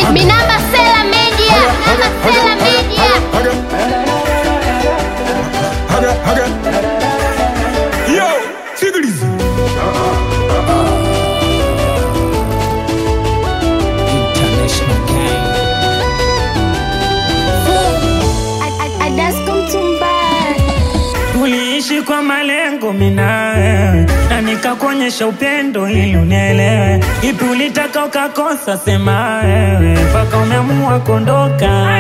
Minamba Sela Media, Minamba Sela Media. Yo, sikiliza. International gang. Adasko Mtumbara. Tuliishi kwa malengo mina wewe na nikakuonyesha upendo ili unielewe. Ipi ulitaka ukakosa, sema wewe mpaka umeamua kuondoka.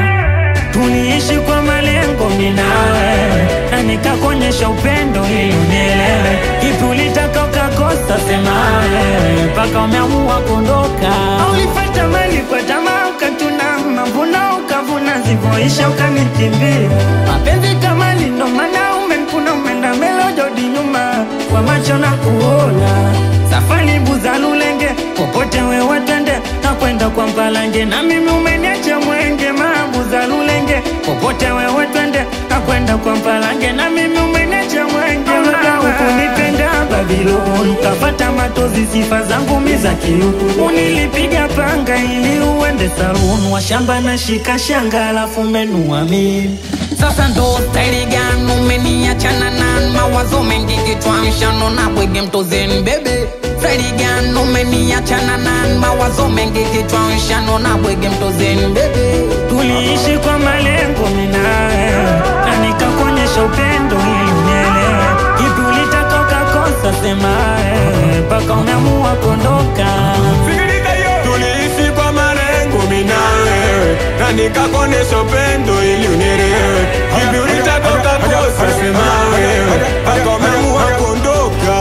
Tuliishi kwa malengo mina wewe na nikakuonyesha upendo ili unielewe. Ipi ulitaka ukakosa, sema wewe mpaka umeamua kuondoka. Ulipata mali kwa tamaa ukatuna mavuno ukavuna zivyoisha ukanikimbia. Mapenzi kama ndo maana umekuna umeenda mbele ujodi nyuma kwa macho na kuona safari buza lulenge popote wewe twende na kwenda kwa mpalange na mimi umeniacha mwenge mabuza lulenge popote wewe twende na kwenda kwa mpalange na mimi umeniacha mwenge labda ukunipenda Babiloni ukapata matozi sifa zangu miza kiuku unilipiga panga ili uende saluni wa shamba na shika shanga alafu menua mimi Sasa ndo staili gani umeniachana na mawazo mengi kichwani shano na bwege mtozeni bebe staili gani umeniachana na mawazo mengi kichwani shano na bwege mtozeni bebe tuliishi kwa malengo minawe na nikakuonyesha upendo ili unielewe ipi ulitaka ukakosa semae mpaka umeamua kuondoka Sikiliza yo. Tuliishi kwa malengo mimi na wewe na nikakuonesha upendo ili unielewe. Hivi ulitaka ukakosa, sema wewe mpaka umeamua kuondoka.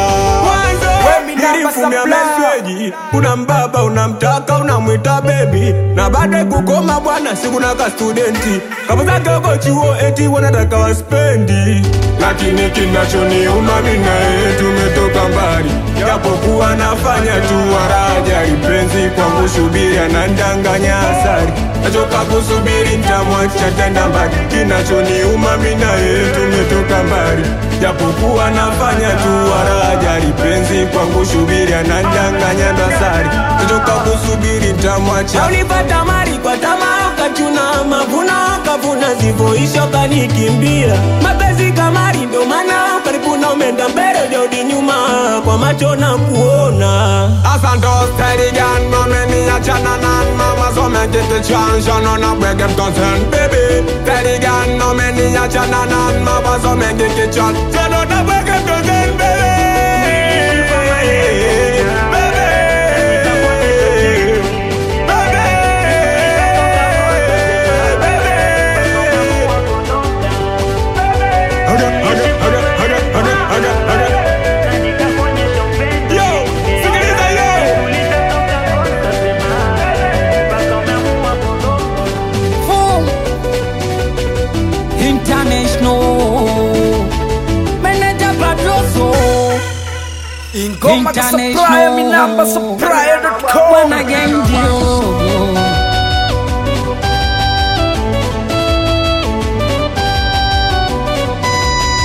Nilifumia meseji, una mbaba unamtaka unamwita bebi na baada kukoma bwana sikuna ka studenti kapo zake uko chuo eti wanataka waspendi lakini kinachoniuma mimi na yeye tumetoka mbali japokuwa nafanya tu waraja lipenzi kwangu subiri anandanganya asari nachoka kusubiri ntamwacha tenda mbali kinachoniuma mimi na yeye tumetoka mbali japokuwa nafanya tu waraja lipenzi kwangu subiri anandanganya dasari nachoka kusubiri ntamwacha ulipata mali kwa tamaa ukachuna mavuno kavuna zivoisha ukanikimbia mapenzi kamari ndo maana ukaribuna umenda mbele ujodi nyuma kwa macho na kuona Asante starigan momeni achana nan mama so me get the chance no na bwege mtozen baby starigan momeni achana nan mama so me get the chance no na bwege mtozen baby na nikakuonyesha upendo Yo, sikiliza yo. Ipi ulitaka ukakosa, semae mpaka umeamua kuondoka Boom. International Manager Padroso Ingoma za supplier, mi namba supplier.com. Bwana gang deal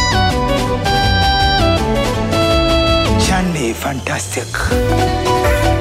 Johnny Fantastic.